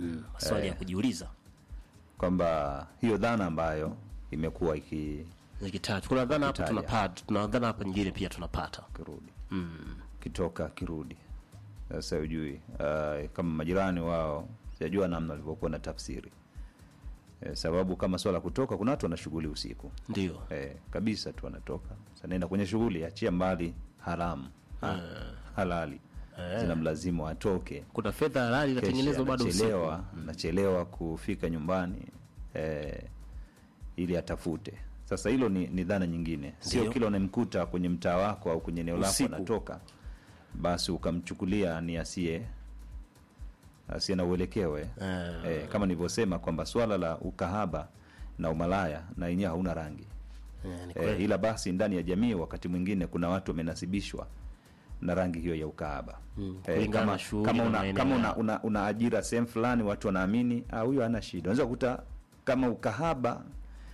mm, maswali ya kujiuliza kwamba hiyo dhana ambayo imekuwa iki zikitaja kuna dhana hapa Ikitaja. tunapata tuna dhana hapa nyingine pia tunapata kirudi kitoka kirudi sasa ujui uh, kama majirani wao sijajua namna walivyokuwa na tafsiri eh, sababu kama swala kutoka kuna watu wana shughuli usiku ndio eh, kabisa tu wanatoka sasa nenda kwenye shughuli achia mbali haramu ha, halali zinamlazimu atoke kuna fedha halali inatengenezwa bado usiku anachelewa anachelewa kufika nyumbani eh, ili atafute sasa hilo ni, ni dhana nyingine sio Ndio. kila unamkuta kwenye mtaa wako au kwenye eneo lako Usiku. anatoka basi ukamchukulia ni asiye asiye na uelekeo eh. Eh. eh, kama nilivyosema kwamba swala la ukahaba na umalaya na yenyewe hauna rangi Eh, ni eh, kweli. ila basi ndani ya jamii wakati mwingine kuna watu wamenasibishwa na rangi hiyo ya ukahaba Mm, eh, kulingana kama, na shughuli kama na una, maeneo kama una, yao. una, una ajira sehemu fulani watu wanaamini ah, huyo hana shida unaweza kukuta kama ukahaba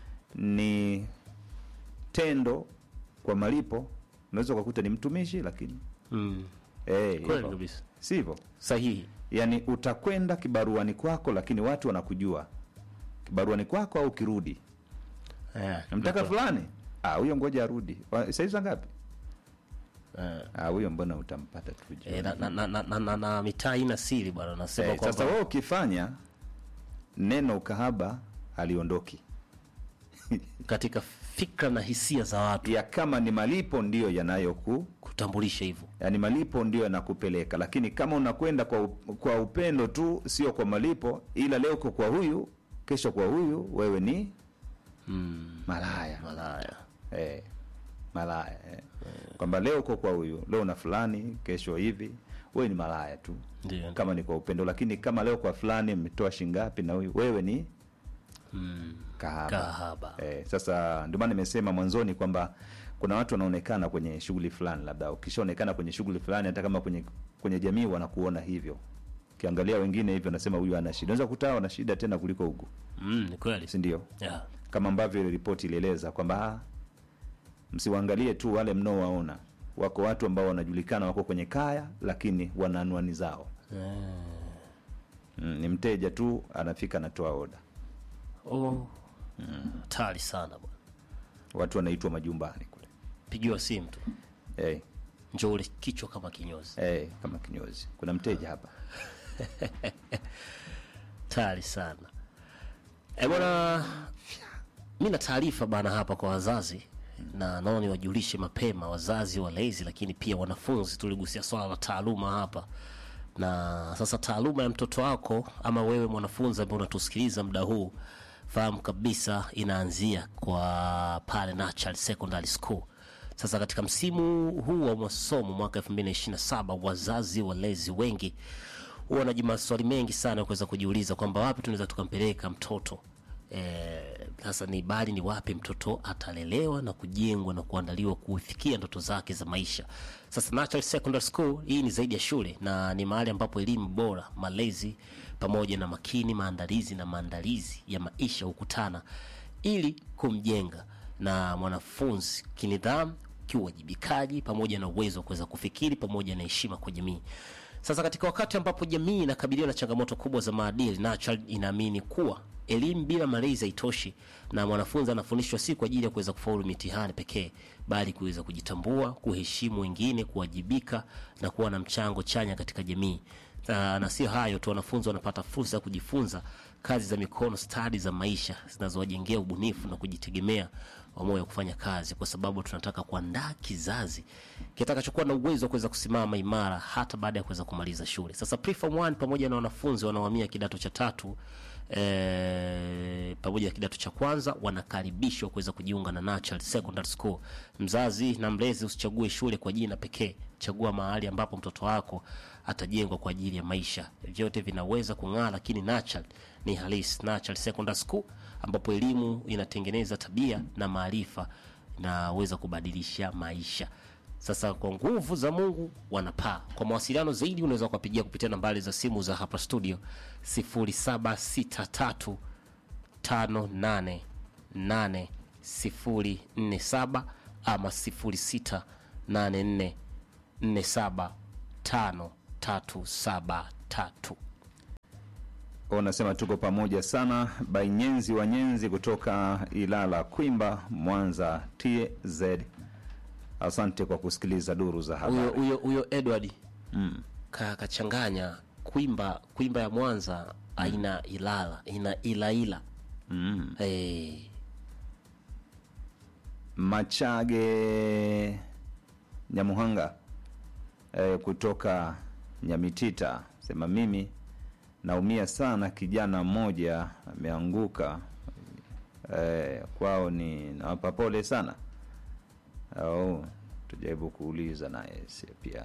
ni tendo kwa malipo unaweza ukakuta ni mtumishi lakini mm. eh, kweli hivyo. kabisa sivyo sahihi yaani utakwenda kibaruani kwako lakini watu wanakujua kibaruani kwako au kirudi eh, namtaka fulani ah, huyo ngoja arudi Wa- saizi za ngapi eh. Ah, huyo mbona utampata tu jioni. Eh, na, na, na, na, na, na, na mitaa ina siri bwana nasema Eh, sasa kwamba wewe ukifanya neno ukahaba haliondoki katika fikra na hisia za watu ya kama ni malipo ndiyo yanayoku kutambulisha hivyo yani malipo ndiyo yanakupeleka lakini kama unakwenda kwa, up- kwa upendo tu sio kwa malipo ila leo uko kwa huyu kesho kwa huyu wewe ni mm. malaya malaya eh, malaya eh. kwamba leo uko kwa huyu leo na fulani kesho hivi wewe ni malaya tu ndio kama ni kwa upendo lakini kama leo kwa fulani mmetoa shingapi na huyu wewe ni mm. kahaba, kahaba Eh, sasa ndio maana nimesema mwanzoni kwamba kuna watu wanaonekana kwenye shughuli fulani labda ukishaonekana kwenye shughuli fulani hata kama kwenye kwenye jamii wanakuona hivyo ukiangalia wengine hivyo nasema huyu ana shida unaweza kutaa ana shida tena kuliko huku mm, ni kweli si ndio yeah. kama ambavyo ile ripoti ilieleza kwamba ah, msiwaangalie tu wale mnaowaona wako watu ambao wanajulikana wako kwenye kaya lakini wana anwani zao mm, ni mteja tu anafika anatoa oda oh. hatari sana bwana watu wanaitwa majumbani kule pigiwa simu tu hey, njo ule kichwa kama kinyozi hey, kama kinyozi kuna mteja hapa hatari sana e bwana mi na taarifa bana hapa kwa wazazi na naona niwajulishe mapema wazazi walezi lakini pia wanafunzi tuligusia swala la taaluma hapa na sasa taaluma ya mtoto wako ama wewe mwanafunzi ambaye unatusikiliza muda huu fahamu kabisa inaanzia kwa pale Natural Secondary School sasa katika msimu huu wa masomo mwaka 2027 wazazi walezi wengi huwa na maswali mengi sana ya kuweza kujiuliza kwamba wapi tunaweza tukampeleka mtoto Eh, sasa ni bali ni wapi mtoto atalelewa na kujengwa na kuandaliwa kufikia ndoto zake za maisha sasa Natural Secondary School hii ni zaidi ya shule na ni mahali ambapo elimu bora malezi pamoja na makini maandalizi na maandalizi ya maisha hukutana ili kumjenga na mwanafunzi kinidhamu kiuwajibikaji pamoja na uwezo wa kuweza kufikiri pamoja na heshima kwa jamii sasa katika wakati ambapo jamii inakabiliwa na changamoto kubwa za maadili Natural inaamini kuwa elimu bila malezi haitoshi na mwanafunzi anafundishwa si kwa ajili ya kuweza kufaulu mitihani pekee bali kuweza kujitambua kuheshimu wengine kuwajibika na kuwa na mchango chanya katika jamii na, na sio hayo tu wanafunzi wanapata fursa ya kujifunza kazi za mikono stadi za maisha zinazowajengea ubunifu na kujitegemea wa moyo wa kufanya kazi kwa sababu tunataka kuandaa kizazi kitakachokuwa na uwezo wa kuweza kusimama imara hata baada ya kuweza kumaliza shule sasa preform 1 pamoja na wanafunzi wanaohamia kidato cha tatu e, pamoja na kidato cha kwanza wanakaribishwa kuweza kujiunga na Natural Secondary School. Mzazi na mlezi usichague shule kwa jina pekee, chagua mahali ambapo mtoto wako atajengwa kwa ajili ya maisha. Vyote vinaweza kung'aa, lakini Natural ni halisi. Natural Secondary School ambapo elimu inatengeneza tabia na maarifa inaweza kubadilisha maisha. Sasa kwa nguvu za Mungu wanapaa. Kwa mawasiliano zaidi unaweza kuwapigia kupitia nambari za simu za hapa studio 0763 588047 ama 0684475373. unasema tuko pamoja sana bainyenzi wa nyenzi kutoka ilala kwimba mwanza tz asante kwa kusikiliza duru za huyo habari huyo huyo Edward mm. ka kachanganya kwimba kwimba ya Mwanza aina Ilala ina ilaila Mm. hey. machage nyamuhanga e, kutoka nyamitita sema mimi naumia sana kijana mmoja ameanguka e, kwao ni nawapa pole sana au tujaribu kuuliza naye si pia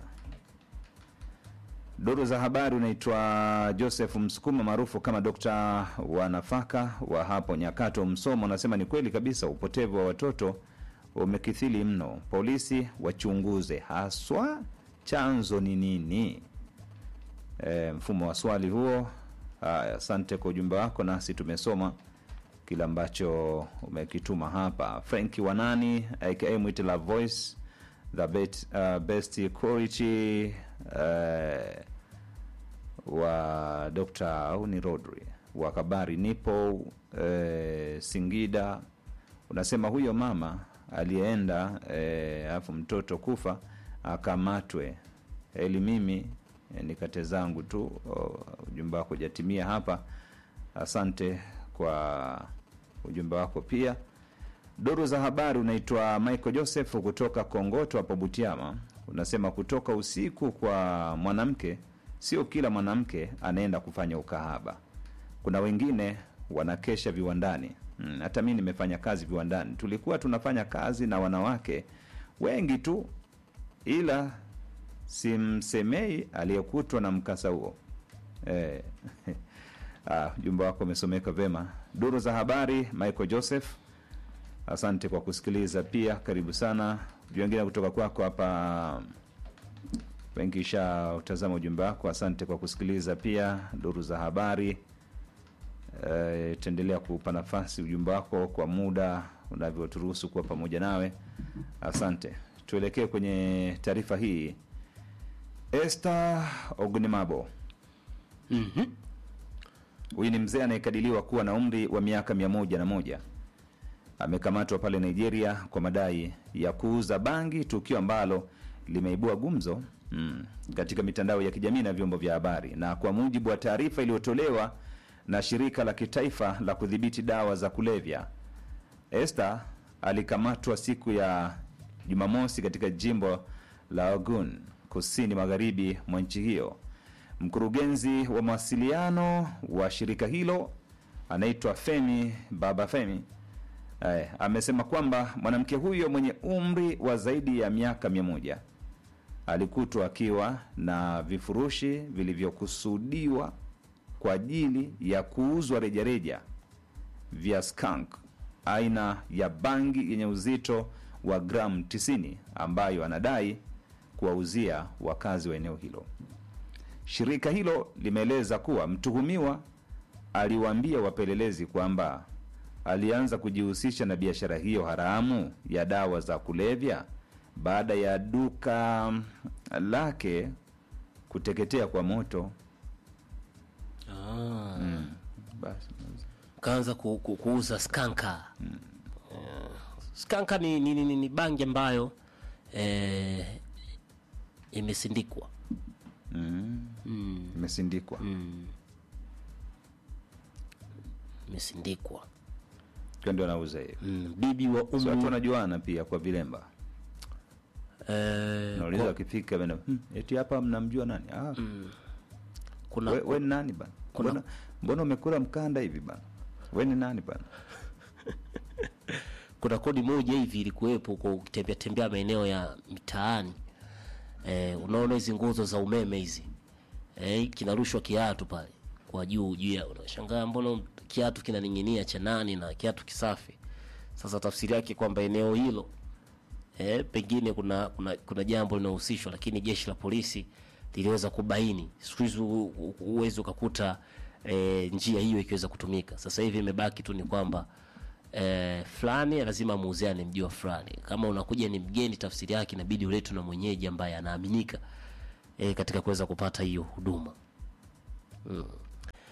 duru za habari unaitwa joseph msukuma maarufu kama dokta wa nafaka wa hapo nyakato msomo anasema ni kweli kabisa upotevu wa watoto umekithili mno polisi wachunguze haswa chanzo ni nini e, mfumo wa swali huo haya asante kwa ujumbe wako nasi tumesoma kile ambacho umekituma hapa franki wanani aka mwite la voice the bet, uh, best quality uh, wa dr au ni rodri wa kabari nipo eh, singida unasema huyo mama aliyeenda eh, alafu mtoto kufa akamatwe eli mimi eh, nikate zangu tu oh, ujumbe wako jatimia hapa asante kwa ujumbe wako pia duru za habari unaitwa michael joseph kutoka kongoto hapo butiama unasema kutoka usiku kwa mwanamke sio kila mwanamke anaenda kufanya ukahaba kuna wengine wanakesha viwandani mm, hata mi nimefanya kazi viwandani tulikuwa tunafanya kazi na wanawake wengi tu ila simsemei aliyekutwa na mkasa huo eh, ah, ujumbe wako umesomeka vema duru za habari michael joseph asante kwa kusikiliza pia karibu sana wengine kutoka kwako hapa wengi sha utazama ujumbe wako asante kwa kusikiliza pia duru za habari e, taendelea kuupa nafasi ujumbe wako kwa muda unavyoturuhusu kuwa pamoja nawe asante tuelekee kwenye taarifa hii este ogunimabo mm-hmm. huyu ni mzee anayekadiliwa kuwa na umri wa miaka mia moja na moja amekamatwa pale nigeria kwa madai ya kuuza bangi tukio ambalo limeibua gumzo mm, katika mitandao ya kijamii na vyombo vya habari na kwa mujibu wa taarifa iliyotolewa na shirika la kitaifa la kudhibiti dawa za kulevya este alikamatwa siku ya jumamosi katika jimbo la ogun kusini magharibi mwa nchi hiyo mkurugenzi wa mawasiliano wa shirika hilo anaitwa femi baba femi eh, amesema kwamba mwanamke huyo mwenye umri wa zaidi ya miaka mia moja alikutwa akiwa na vifurushi vilivyokusudiwa kwa ajili ya kuuzwa rejareja vya skunk aina ya bangi yenye uzito wa gramu 90 ambayo anadai kuwauzia wakazi wa eneo hilo shirika hilo limeeleza kuwa mtuhumiwa aliwaambia wapelelezi kwamba alianza kujihusisha na biashara hiyo haramu ya dawa za kulevya baada ya duka lake kuteketea kwa moto ah. mm. basi kaanza ku, ku, kuuza skanka mm. skanka ni, ni, ni, ni, ni bangi ambayo eh, imesindikwa mm. mm. imesindikwa mm. imesindikwa Kwa ndio anauza hiyo mm. bibi wa so watu umri wanajuana pia kwa vilemba eh, nauliza kwa- wakifika bana hmm, eti hapa mnamjua nani ah, kuna we, we ni nani bana kuna- mbona, mbona umekula mkanda hivi bana we ni nani bana kuna kodi moja hivi ilikuwepo kwa ukitembea tembea maeneo ya mitaani eh, unaona hizi nguzo za umeme hizi eh, kinarushwa kiatu pale kwa juu juu ya unashangaa mbona kiatu kinaning'inia cha nani na kiatu kisafi sasa tafsiri yake kwamba eneo hilo eh, pengine kuna, kuna, kuna jambo linahusishwa lakini jeshi la polisi liliweza kubaini siku hizi hu- hu- huwezi ukakuta eh, njia hiyo ikiweza kutumika sasa hivi imebaki tu ni kwamba eh, fulani lazima muuziane mji wa fulani kama unakuja ni mgeni tafsiri yake inabidi uletwe na mwenyeji ambaye anaaminika eh, katika kuweza kupata hiyo huduma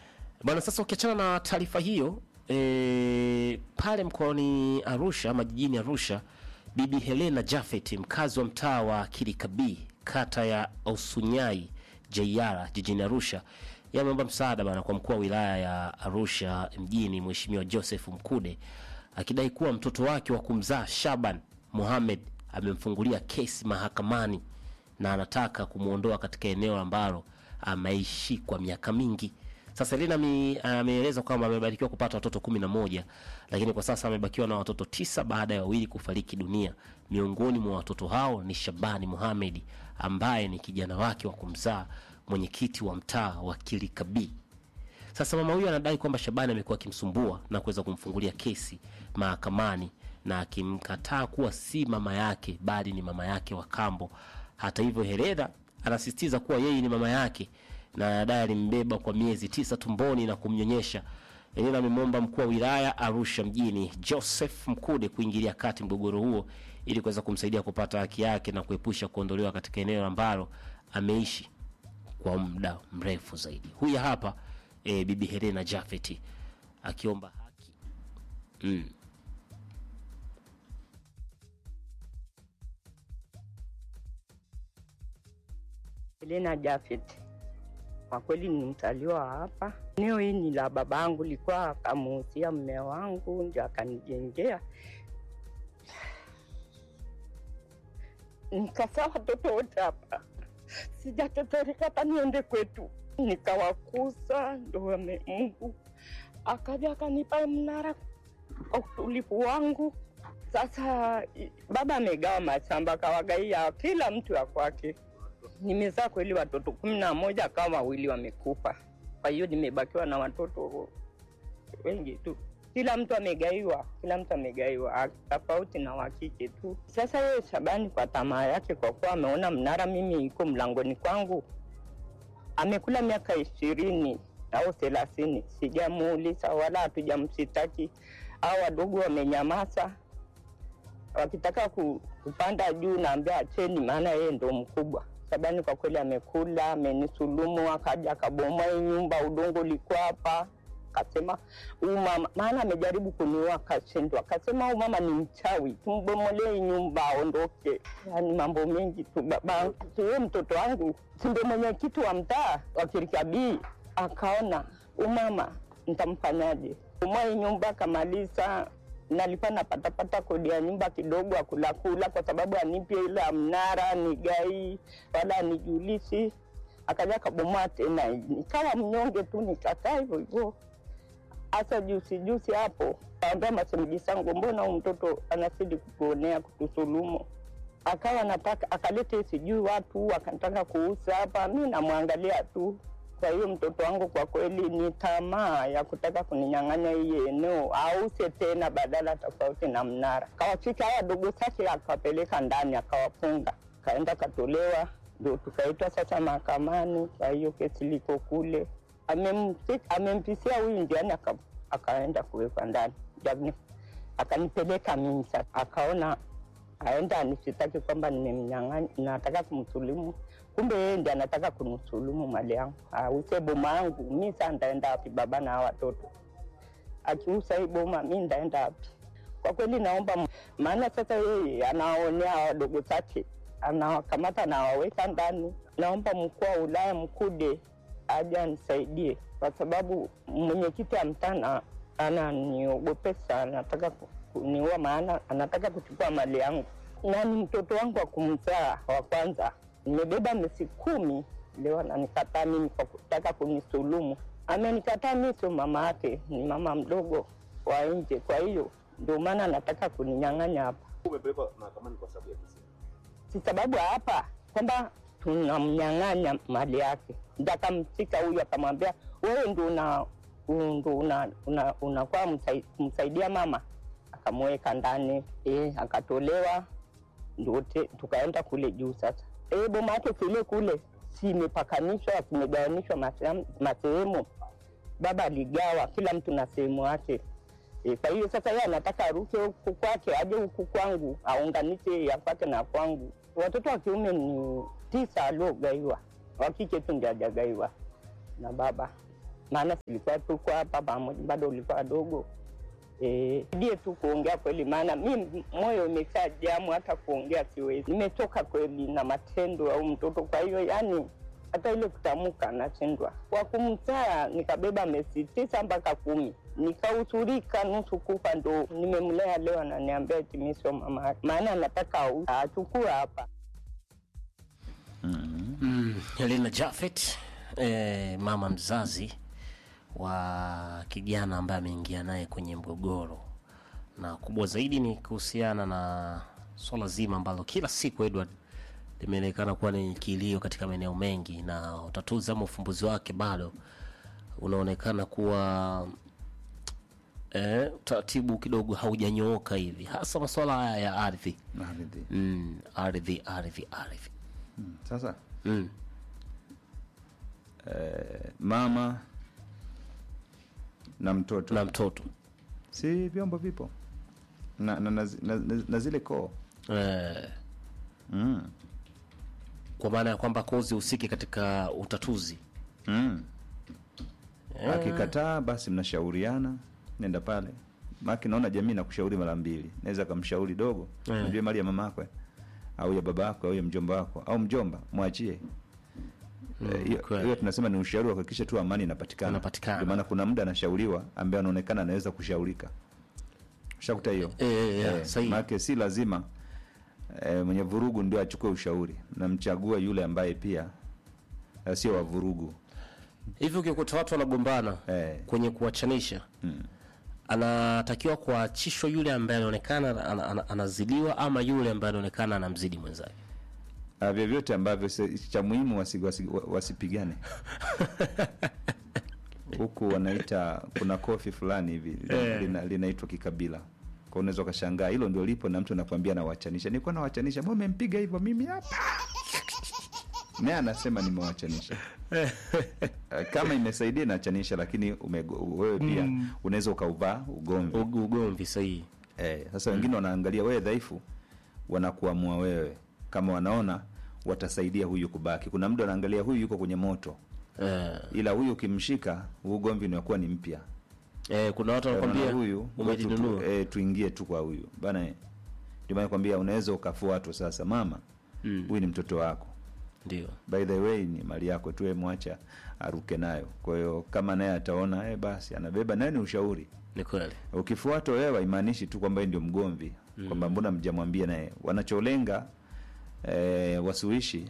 Bwana, sasa ukiachana na taarifa hiyo e, pale mkoani Arusha ama jijini Arusha, Bibi Helena Jafet mkazi wa mtaa wa Kirikabii kata ya Osunyai Jaiara jijini Arusha yameomba msaada bana kwa mkuu wa wilaya ya Arusha mjini Mheshimiwa Joseph Mkude akidai kuwa mtoto wake wa kumzaa Shaban Mohamed amemfungulia kesi mahakamani na anataka kumwondoa katika eneo ambalo ameishi kwa miaka mingi. Sasa Elena ame- ameeleza kwamba amebarikiwa kupata watoto kumi na moja lakini kwa sasa amebakiwa na watoto tisa baada ya wawili kufariki dunia. Miongoni mwa watoto hao ni Shabani Mohamed ambaye ni kijana wake wa kumzaa mwenyekiti wa mtaa wa Kilikabii. Sasa mama huyu anadai kwamba Shabani amekuwa akimsumbua na kuweza kumfungulia kesi mahakamani na akimkataa kuwa si mama yake bali ni mama yake wa kambo. Hata hivyo, Hereda anasisitiza kuwa yeye ni mama yake na anadai alimbeba kwa miezi tisa tumboni na kumnyonyesha. Hereda amemwomba mkuu wa wilaya Arusha mjini Joseph Mkude kuingilia kati mgogoro huo ili kuweza kumsaidia kupata haki yake na kuepusha kuondolewa katika eneo ambalo ameishi kwa muda mrefu zaidi. Huyu hapa e, bibi Helena Jafeti akiomba haki mm. Helena Jafet, kwa kweli ni mzaliwa hapa. Eneo hii ni la babangu, likuwa akamuhusia mme wangu ndio akanijengea. Nikazaa watoto wote hapa, sijatetereka hata niende kwetu, nikawakuza ndo wame- Mungu akaja akanipa mnara kwa utulivu wangu. Sasa i- baba amegawa mashamba akawagaia kila mtu ya kwake nimezaa kweli watoto kumi na moja kama wawili wamekufa. Kwa hiyo nimebakiwa na watoto wengi tu, kila mtu amegaiwa, kila mtu amegaiwa, a- tofauti na wakike tu. Sasa yeye Shabani kwa tamaa yake, kwa kuwa ameona mnara mimi iko mlangoni kwangu, amekula miaka ishirini au thelathini, sijamuuliza wala hatujamsitaki au wadogo wamenyamaza wakitaka ku- kupanda juu naambia acheni, maana yeye ndo mkubwa. Shabani kwa kweli amekula, amenisulumu, akaja akabomoa hii nyumba, udongo ulikuwa hapa, akasema huyu mama, maana amejaribu kuniua akashindwa, akasema huyu mama ni mchawi, tumbomolee hii nyumba aondoke. Yani mambo mengi tu. Baba huyo mtoto wangu si ndio mwenyekiti wa mtaa wa Kirikabii, akaona huyu mama nitamfanyaje? Bomoa hii nyumba akamaliza nalikuwa napatapata kodi ya nyumba kidogo akulakula kwa sababu anipe ile ya mnara nigai wala anijulishi. Akaja akabomoa tena, nikawa mnyonge tu, nikakaa hivyo hivyo. Hasa juzi juzi hapo kaambia masemeji zangu, mbona huyu mtoto anazidi kutuonea kutusulumu? Akawa nataka akalete sijui watu akanataka kuuza hapa, mi namwangalia tu kwa hiyo mtoto wangu kwa kweli ni tamaa ya kutaka kuninyang'anya hii eneo ause tena badala tofauti na mnara. Kawafika hawa dogo zake akawapeleka ndani akawafunga, kaenda katolewa, ndio tukaitwa sasa mahakamani. Kwa hiyo kesi liko kule, Amemfi- amempisia huyu njiani aka, akaenda kuwekwa ndani Jamni- akanipeleka mimi sasa, akaona aenda anisitaki kwamba nimemnyang'anya, nataka kumsulumu kumbe yeye ndiye anataka kunisulumu mali yangu, ause boma yangu. Mi saa ndaenda wapi baba na hawa watoto? Akiuza hii boma, mi ndaenda wapi? Kwa kweli naomba, m- maana sasa yeye anawaonea wadogo zake, anawakamata anawaweka ndani. Naomba mkuu wa wilaya Mkude aje anisaidie, kwa sababu mwenyekiti wa mtaa na- ananiogopesa, anataka ku- kuniua, maana anataka kuchukua mali yangu na ni mtoto wangu wa kumzaa wa kwanza. Nimebeba miezi kumi, leo ananikataa mimi kwa kutaka kunisulumu. Amenikataa mimi, sio mama yake, ni mama mdogo wa nje. Kwa hiyo ndio maana anataka kuninyang'anya hapa, umepelekwa mahakamani kwa sababu ya kesi. si sababu ya hapa kwamba tunamnyang'anya mali yake. Ndio akamshika huyu akamwambia, wewe ndio una ndo una, una, unakuwa msai- kumsaidia mama. Akamweka ndani e, akatolewa ndio te- tukaenda kule juu sasa. E, boma yake kile kule si imepakanishwa, zimegawanishwa masehemu- masehemu. Baba aligawa kila mtu na sehemu yake. E, kwa hiyo sasa yeye anataka aruke huku kwake aje huku kwangu aunganishe ya kwake na kwangu. Watoto wa kiume ni tisa aliogaiwa, wa kike tu ndio hajagaiwa na baba. maana silikuwa tuko hapa pamoja, bado ulikuwa wadogo Eh, die tu kuongea kweli, maana mi moyo imesha jamu, hata kuongea siwezi. Nimetoka kweli na matendo au mtoto, kwa hiyo yani hata ile kutamka nashindwa. Kwa kumzaa nikabeba miezi tisa mpaka kumi, nikausurika nusu kufa, ndo nimemlea leo, ananiambia eti mi sio mama yake, maana anataka au- achukue hapa Mm, Helena Jafet eh, mama mzazi wa kijana ambaye ameingia naye kwenye mgogoro, na kubwa zaidi ni kuhusiana na swala zima ambalo kila siku Edward limeonekana kuwa ni kilio katika maeneo mengi, na utatuzi ama ufumbuzi wake bado unaonekana kuwa eh, utaratibu kidogo haujanyooka hivi, hasa masuala haya ya ardhi Ardhi. mm, ardhi ardhi ardhi Sasa mm. eh, mama na mtoto na mtoto si vyombo vipo na, na, na, na, na, na zile koo eh, mm. kwa maana ya kwamba kozi husiki katika utatuzi mm. akikataa basi mnashauriana nenda pale maki naona jamii nakushauri mara mbili naweza kamshauri dogo Eh. unajua mali ya mama yako au ya baba yako au ya mjomba wako au mjomba mwachie Eh, hiyo kweli. hiyo tunasema ni ushauri wa kuhakikisha tu amani inapatikana Inapatikana. Ndio maana kuna muda anashauriwa ambaye anaonekana anaweza kushaurika shakuta hiyo Eh, eh, eh, sahihi. maake si lazima eh, mwenye vurugu ndio achukue ushauri namchagua yule ambaye pia eh, sio wa vurugu hivi ukikuta watu wanagombana Eh. kwenye kuwachanisha Mm. anatakiwa kuachishwa yule ambaye anaonekana ana- ana- anazidiwa ama yule ambaye anaonekana anamzidi mwenzake Ah, vyovyote ambavyo si- cha muhimu wasi, wasi, wa- wasipigane huku wanaita kuna kofi fulani hivi lina- linaitwa kikabila kwa unaweza ukashangaa hilo ndio lipo na mtu anakwambia nawachanisha nilikuwa nawachanisha mbona umempiga hivyo mimi hapa naye anasema nimewachanisha Eh, kama imesaidia inachanisha lakini umego- wewe pia unaweza ukauvaa ugomvi Ug- ugomvi sahihi Eh, sasa wengine wanaangalia wewe dhaifu, wanakuamua wewe, kama wanaona watasaidia huyu kubaki. Kuna mtu anaangalia huyu yuko kwenye moto, eh, ila huyu ukimshika, huu ugomvi unakuwa ni mpya. eh, kuna watu Unaona wanakwambia huyu umejinunua tu, eh, tuingie tu kwa huyu bana. eh. Ndio maana nakwambia unaweza ukafuatwa sasa, mama Mm. huyu ni mtoto wako, ndio by the way ni mali yako tu, wewe mwacha aruke nayo. Kwa hiyo kama naye ataona eh, basi anabeba naye, ni ushauri ni kweli ukifuatwa wewe haimaanishi tu kwamba yeye ndio mgomvi kwamba mbona mjamwambia naye wanacholenga eh, wasuishi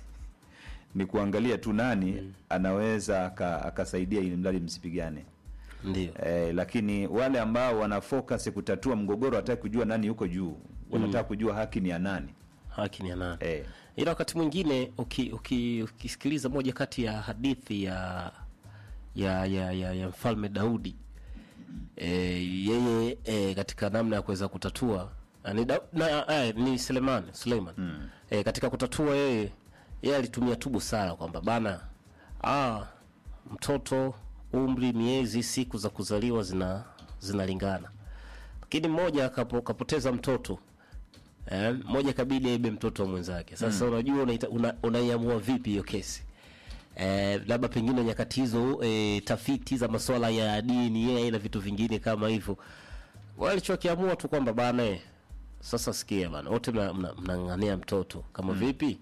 ni kuangalia tu nani anaweza aka- akasaidia ili mradi msipigane ndio eh, lakini wale ambao wana focus kutatua mgogoro hataki kujua nani yuko juu wanataka kujua haki ni ya nani haki ni ya nani eh, ila wakati mwingine uki- uki- ukisikiliza moja kati ya hadithi ya ya ya, ya, ya mfalme Daudi e, yeye e, katika namna ya kuweza kutatua ah, ni, da, na, eh, ni Suleiman Suleiman mm. e, katika kutatua yeye yeye alitumia tu busara kwamba bana ah, mtoto umri miezi siku za kuzaliwa zina zinalingana lakini mmoja kapo, kapoteza mtoto eh, mmoja kabidi aibe mtoto wa mwenzake sasa unajua unaita- una- unaiamua vipi hiyo kesi eh, labda pengine nyakati hizo eh, tafiti za masuala ya dini yeye na vitu vingine kama hivyo walichokiamua tu kwamba bana eh, sasa sikia bana wote mnang'ania mna, mnang'ania mtoto kama vipi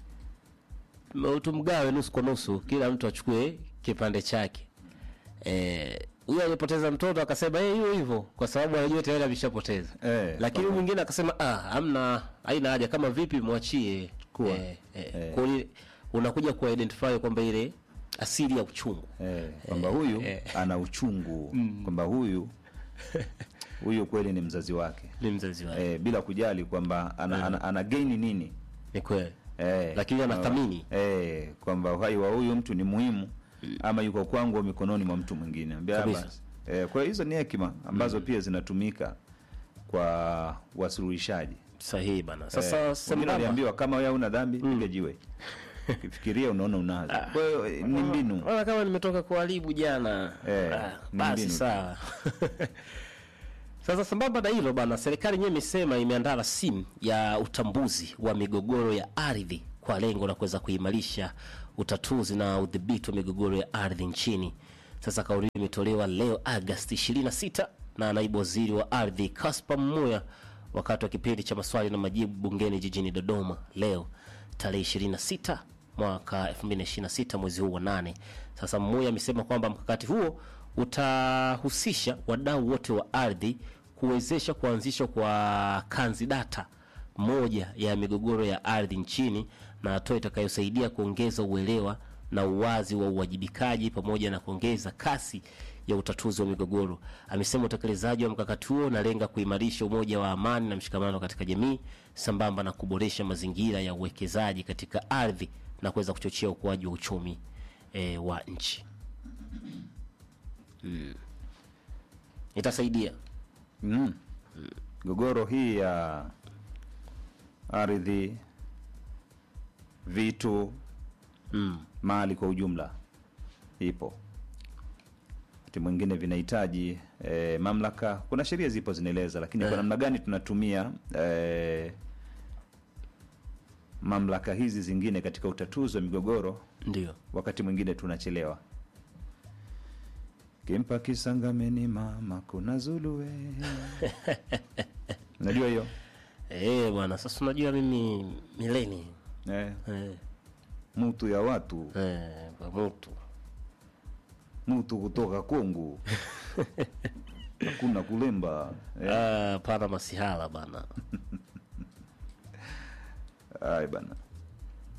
M- tumgawe nusu kwa nusu kila mtu achukue kipande chake eh, huyo aliyepoteza mtoto akasema eh, hiyo hivyo kwa sababu anajua tayari ameshapoteza Eh, lakini huyu mwingine akasema ah, hamna haina haja kama vipi mwachie Kuwa. eh, eh, Eh. kwa hiyo unakuja kuidentify kwamba ile asili ya uchungu eh, kwamba huyu ana uchungu kwamba huyu huyu kweli ni mzazi wake ni mzazi wake eh, bila kujali kwamba ana, ana, ana gaini nini ni kweli eh, Lakini anathamini. eh, kwamba uhai wa huyu mtu ni muhimu ama yuko kwangu au mikononi mwa mtu mwingine Ambia Kabisa. basi. eh, kwa hiyo hizo ni hekima ambazo pia zinatumika kwa wasuluhishaji sahihi bana sasa eh, wengine sambamba waliambiwa kama wewe una dhambi piga jiwe ukifikiria unaona unazo kwa hiyo eh, ni mbinu Ona kama nimetoka kuharibu jana Eh, ah, ni basi mbinu tu. sawa sasa sambamba na hilo bana serikali yenyewe imesema imeandaa rasimu ya utambuzi wa migogoro ya ardhi kwa lengo la kuweza kuimarisha utatuzi na udhibiti wa migogoro ya ardhi nchini Sasa kauli hiyo imetolewa leo Agosti 26 na naibu waziri wa ardhi Kaspa Mmuya wakati wa kipindi cha maswali na majibu bungeni jijini Dodoma leo tarehe 26 mwaka 2026 mwezi huu wa nane. Sasa Mmuya amesema kwamba mkakati huo utahusisha wadau wote wa ardhi kuwezesha kuanzishwa kwa kanzidata moja ya migogoro ya ardhi nchini na hatua itakayosaidia kuongeza uelewa na uwazi wa uwajibikaji pamoja na kuongeza kasi ya utatuzi wa migogoro. Amesema utekelezaji wa mkakati huo unalenga kuimarisha umoja wa amani na mshikamano katika jamii sambamba na kuboresha mazingira ya uwekezaji katika ardhi na kuweza kuchochea ukuaji wa uchumi e, wa nchi. Mm. Itasaidia mm. Gogoro hii ya ardhi, vitu, mm. mali kwa ujumla ipo. Wakati mwingine vinahitaji eh, mamlaka. Kuna sheria zipo zinaeleza, lakini kwa Eh. namna gani tunatumia eh, mamlaka hizi zingine katika utatuzi wa migogoro, Ndio. wakati mwingine tunachelewa. Kimpa kisangameni mama kuna zuluwe unajua hiyo Eh, bwana sasa unajua mimi mileni eh, eh, mutu ya watu eh, kwa mtu mutu kutoka Kongo hakuna kulemba eh. ah, pana masihala bana Ay, bana